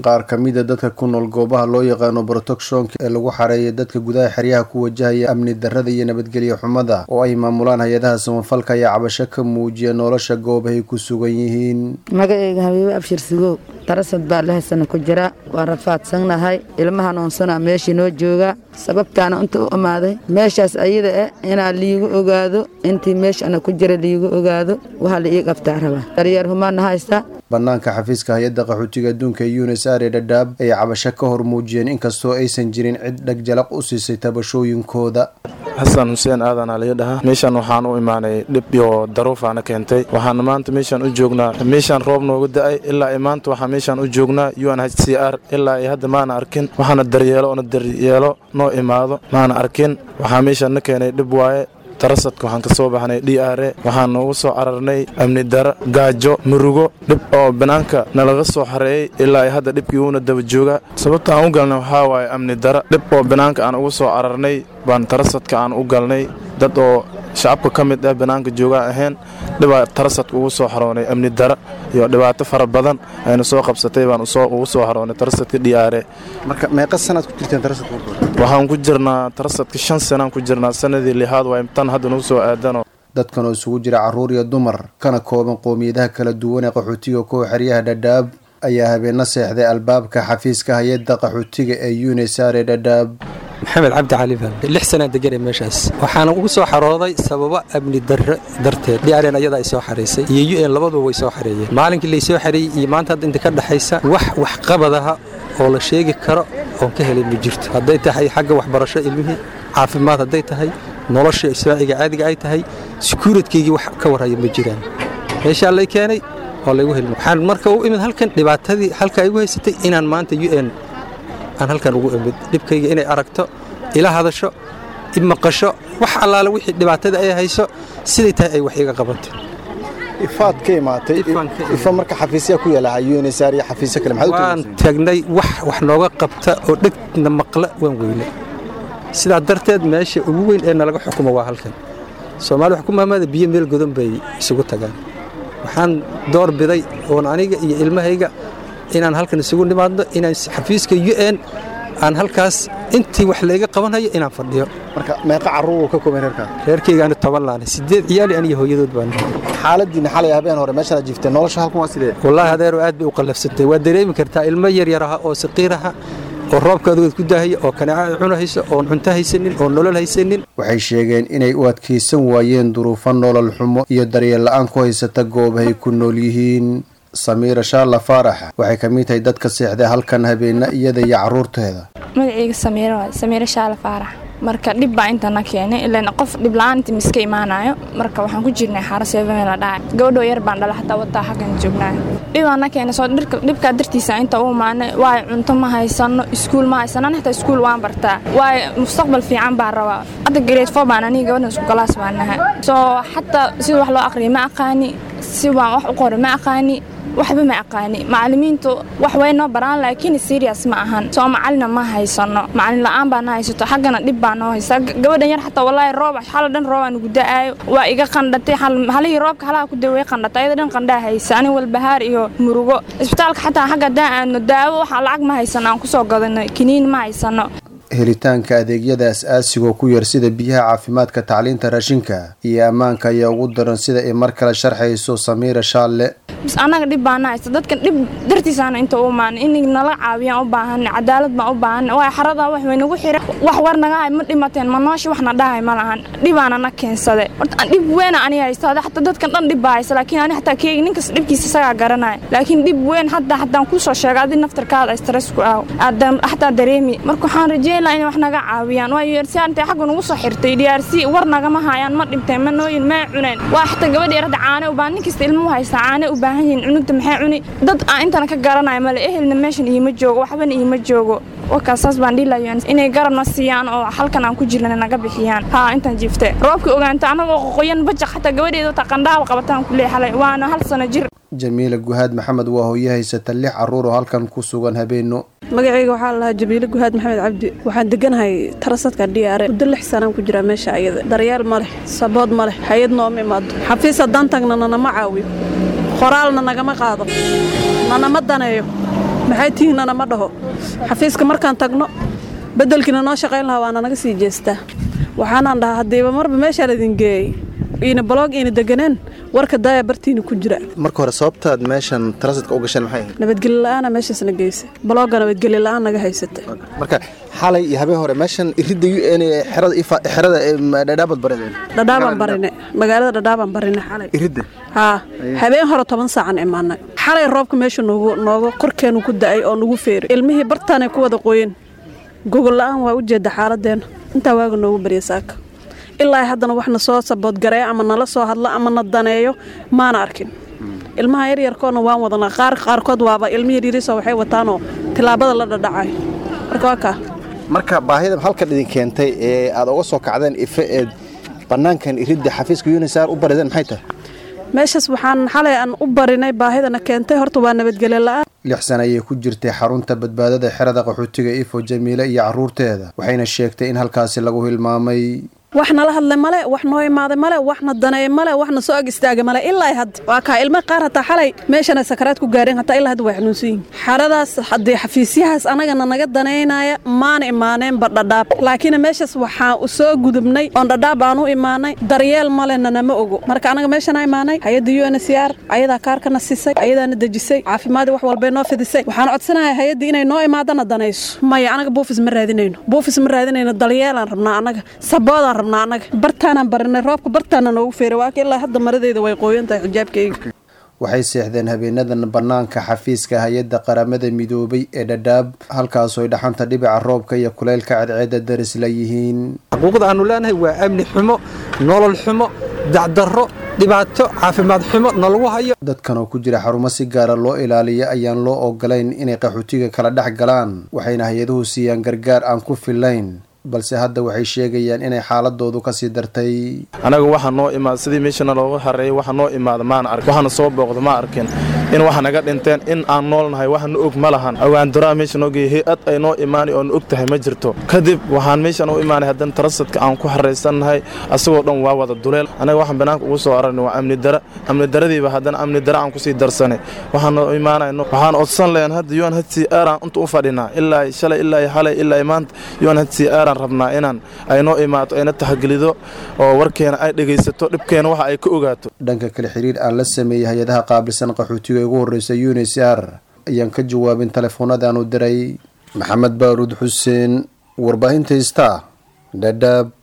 qaar ka mida dadka ku nool goobaha loo yaqaano protectionka ee lagu xareeyay dadka gudaha xeryaha ku wajahaya amni darrada iyo nabadgelyo xumada oo ay maamulaan hay-adaha samafalka ayaa cabasho ka muujiya nolosha goobahay ku sugan yihiin magacayga habiibo abshir sigow darasad baa lahasana ku jira waa rafaadsannahay ilmaha noonsana meeshii noo jooga sababtaana inta u imaaday meeshaas ayada eh inaa liigu ogaado intii meeshana ku jira liigu ogaado waxaa la ii qabtaa rabaa daryeer humaana haysta banaanka xafiiska hay-adda qaxootiga adduunka ee unis are dhadhaab ayay cabasho ka hor muujiyeen inkastoo aysan jirin cid dheg jalaq u siisay tabashooyinkooda xasan xuseen aadanaa laga dhahaa meeshan waxaan u imaanay dhib iyo daruufaana keentay waxaana maanta meeshaan u joognaa meeshaan roob nooga da-ay ilaa i maanta waxaa meeshaan u joognaa u n h c r ilaa i hadda maana arkin waxaana daryeelo oona daryeelo noo imaado maana arkin waxaa meeshaan na keenay dhib waaye tarasadka waxaan ka soo baxnay d r e waxaan noogu soo cararnay amni daro gaajo murugo dhib oo banaanka nalaga soo xareeyey ilaa hadda dhibkii uuna daba joogaa sababta aan u galnay waxaa waaye amni daro dhib oo banaanka aan ugu soo cararnay baan tarasadka aan u galnay dad oo shacabka ka mid ah banaanka joogaa ahayn dhibaa tarasadka ugu soo xaroonay amni daro iyo dhibaato fara badan ayna soo qabsatay baan ugu soo xaroonay tarasadka d r e marka meeqa sanaad ku jirteen tarasadka waxaan ku jirnaa tarasadka shan sanaan ku jirnaa sanadii lixaad waa tan hadda nagu soo aadano dadkan oo isugu jira carruur iyo dumar kana kooban qowmiyadaha kala duwan ee qaxootiga kuwa xeryaha dhadhaab ayaa habeenna seexday albaabka xafiiska hay-adda qaxootiga ee unisare dhadhaab maxamed cabdi cali baan lix sanaa deganay meeshaas waxaana ugu soo xarooday sababo amni darro darteed dren ayadaa ay soo xaraysay iyo u n labaduba way soo xareeyeen maalinkii laysoo xareeyey iyo maanta hadda inta ka dhexaysa wax waxqabadaha oo la sheegi karo oon ka helay ma jirto hadday tahay xagga waxbarasho ilmihii caafimaad hadday tahay nolosha isbaaciga caadiga ay tahay sekuuradkaygii wax ka warhaya ma jiraan meeshaa lay keenay oo laygu helin waxaan marka u imid halkan dhibaatadii halka igu haysatay inaan maanta u n aan halkan ugu imid dhibkayga inay aragto ila hadasho i maqasho wax allaale wixii dhibaatada ay hayso siday tahay ay wax iga qabato ifaad ka imaatay ifa marka xafiisyaa ku yaala unsr iyo xafiisyo kale waan tagnay wax wax nooga qabta oo dhegna maqla waan weyne sidaa darteed meesha ugu weyn ee nalaga xukumo waa halkan soomaali xukumaamada biyo meel godan bay isugu tagaan waxaan door biday oon aniga iyo ilmahayga inaan halkan isugu nimaadno inaan xafiiska u n aan halkaas intii wax layga qabanhayo inaan fadhiyo marka meeqa carruur ka kooban reerkaa reerkaygaani toban laane sideed ciyaali aniyo hooyadood baan xaaladiina xalay habeen hore meeshaad jiifteen nolosha halkan waa sidee wallaahi adeero aad bay u qallafsantay waa dareemi kartaa ilmo yaryar aha oo saqiir aha oo roobka adugeed ku daahaya oo kaneeca ay cunahayso oon cunto haysanin oon nolol haysanin waxay sheegeen inay u adkaysan waayeen duruufo nolol xumo iyo daryeel la'aan ku haysata goobahay ku nool yihiin samiira shaalla faarax waxay ka mid tahay dadka seexday halkan habeenna iyada iyo carruurteeda magacayga samiiro waay samiiro shaalla faarax marka dhib baa intana keenay ilaan qof dhib la-aan inta miska imaanayo marka waxaan ku jirnay xaaro seebamee la dhacay gabadhoo yar baan dhala xataa wadaa xaggan joognaayo dhibaana keenay soo dhibkaa dartiisa inta u imaanay waayo cunto ma haysano iskuul ma haysano an xataa iskuul waan bartaa waayo mustaqbal fiican baan rabaa hadda grade four baan aniga gabadhan isku galaas baan nahay soo xataa sida wax loo aqriya ma aqaani si waan wax u qoray ma aqaani waxba ma aqaani macallimiintu wax way noo baraan laakiin serious ma ahan soo macalina ma haysano macalin la-aan baa na haysato xaggana dhib baa noo haysa gabadhan yar xataa walaahi roob xala dhan roobaa nugu da-aayo waa iga qandhatay halihii roobka halaha ku dawey qandhatay ayada dhan qandhaa haysa ani walbahaar iyo murugo isbitaalka xataa xagga haddaan aadno daawo waxaa lacag ma haysano aan kusoo gadanay kiniin ma haysano helitaanka adeegyada as-aasigoo ku yar sida biyaha caafimaadka tacliinta raashinka iyo ammaanka ayaa ugu daran sida ay mar kale sharxayso samiira shaalle bis annaga dhib baana haysta dadkan dhib dartiisaana inta u imaanay in nala caawiyaan u baahanay cadaalad baan u baahanay waayo xaradaa wax way nagu xira wax war naga hay ma dhimateen ma noosha waxna dhahay ma lahan dhibaana na keensade horta dhib weyn ani haysta xataa dadkan dhan dhib baa haysta laakiin ani xataa keegi ninkas dhibkiisa isagaa garanaya laakiin dhib weyn hadda haddaan kusoo sheega adi naftarkaada stress ku ah xataa dareemi marka waxaan rajeyn lahaa inay wax naga caawiyaan waayo yarsiyaa intay xagga nagu soo xirtay diyaarsi war nagama hayaan ma dhinteen ma nooyin ma cuneen waa xataa gabadha yarada caane u baahan nin kasta ilmuhu haysta caane u baahan yihiin cunugta maxay cuni dad aan intana ka garanaya male ehelna meeshan iima joogo waxbana iima joogo warkaasaas baan dhiilayo inay garabna siiyaan oo halkan aan ku jirna naga bixiyaan haa intaan jiifte roobkii ogaanta annagoo qoqoyan bajaq xataa gabadheeda ta qandhaal qabataan ku leexalay waana hal sano jir jamiila guhaad maxamed waa hooye haysata lix carruur oo halkan ku sugan habeenno magacayga waxaa lahaa jabiile guhaad maxamed cabdi waxaan deganahay tarasadka dhiyaare muddo lix sanaan ku jiraa meesha ayada daryeel ma leh sabood ma leh hay-ad nooma imaado xafiis haddaan tagna nanama caawiyo qoraalna nagama qaado nanama daneeyo maxay tihinnana ma dhaho xafiiska markaan tagno beddelkiina noo shaqayn lahaa waana naga sii jeestaa waxaanaan dhahaa haddiiba marba meeshaa laydin geeyey iina baloog iina deganeen warka daaya bartiina ku jira marka hore sababtaad meeshan tarasadka u gasheen maxay ahayd nabadgelyo la-aana meeshaasna geysa balooga nabadgelyo la-aan naga haysata marka xalay iyo habeen hore meeshan iridda u n xerada ifa- xerada ee dhadhaabad barideen dhadhaabaan barine magaalada dhadhaabaan barine xalay iridda haa habeen hore toban saacan imaanay xalay roobka meesha noogu nooga korkeenu ku da'ay oo nagu feeray ilmihii bartaanay ku wada qoyeen gogol la-aan waa u jeeda xaaladeenna intaa waaga noogu barya saaka ilaa haddana wax na soo saboodgareeyo ama nala soo hadlo ama na daneeyo maana arkin ilmaha yaryarkoodna waan wadanaa qaar qaarkood waaba ilmi yaryariso waxay wataanoo tilaabada la dhadhacayo marka waa kaa marka baahida halkan idin keentay ee aad uga soo kacdeen ife eed bannaankan iridda xafiiska unisar u barideen maxay tahay meeshaas waxaan xalay aan u barinay baahidana keentay horta waa nabadgelyo la-aan lix sana ayay ku jirtay xarunta badbaadada xerada qaxootiga ifo jamiile iyo caruurteeda waxayna sheegtay in halkaasi lagu hilmaamay wax nala hadlay male wax noo imaaday male wax na daneey male wax na soo ag istaagay male ilaa hadda waa kaa ilma qaar hataa xalay meeshana sakaraad ku gaareen hataa ilaa hadda way xanuunsan yihin xaradaas haddii xafiisyahaas anagana naga daneynaya maana imaaneenba dhadhaab laakiin meeshaas waxaan u soo gudubnay oon dhadhaab aan u imaanay daryeel malena nama ogo marka anaga meeshana imaanay hay-adda u n c r ayadaa kaarkana siisay ayadaana dejisay caafimaadii wax walbay noo fidisay waxaan codsanahay hay-addii inay noo imaadana danayso maya anaga buufis ma raadinayno buufis ma raadinayno daryeelaan rabnaa anaga saboodaan rabnaa anaga bartaanaan barinay roobka bartaana noogu feeray waa ka ilaa hadda maradeeda way qooyan tahay xijaabkayga waxay seexdeen habeenadan bannaanka xafiiska hay-adda qaramada midoobay ee dhadhaab halkaasoo ay dhaxanta dhibica roobka iyo kuleylka cadceedda daris la yihiin xuquuqda aanu leenahay waa amni xumo nolol xumo dacdarro dhibaato caafimaad xumo nalagu hayo dadkan oo ku jira xarumo si gaara loo ilaaliya ayaan loo ogolayn inay qaxootiga kala dhex galaan waxayna hay-aduhu siiyaan gargaar aan ku filayn balse hadda waxay sheegayaan inay xaaladoodu kasii dartay anaga waxa noo imaada sidii meeshana looga hareeyay waxa noo imaada maana arkin waxana soo booqda ma arkin in waxa naga dhinteen in aan noolnahay wax na og ma lahan awaandaraa meesha noo geeyay hay-ad ay noo imaanay oo na og tahay ma jirto kadib waxaan meeshan u imaanay haddana tarasadka aan ku haraysannahay asagoo dhan waa wada duleel anaga waxaan banaanka ugu soo aragnay waa amni dara amni daradiiba haddana amni dara aan kusii darsanay waxaan noo imaanayno waxaan odsan leen hadda un hcr aan inta u fadhinaa ilaa shalay ilaa xalay ilaa maanta un hcr aan rabnaa inaan ay noo imaato ayna taxgelido oo warkeena ay dhegaysato dhibkeena waxa ay ka ogaato dhanka kale xiriir aan la sameeyey hay-adaha qaabilsan qaxootiga ee ugu horreysa unisr ayaan ka jawaabin telefoonadaanu diray maxamed baaruud xuseen warbaahinta ista dhadhaab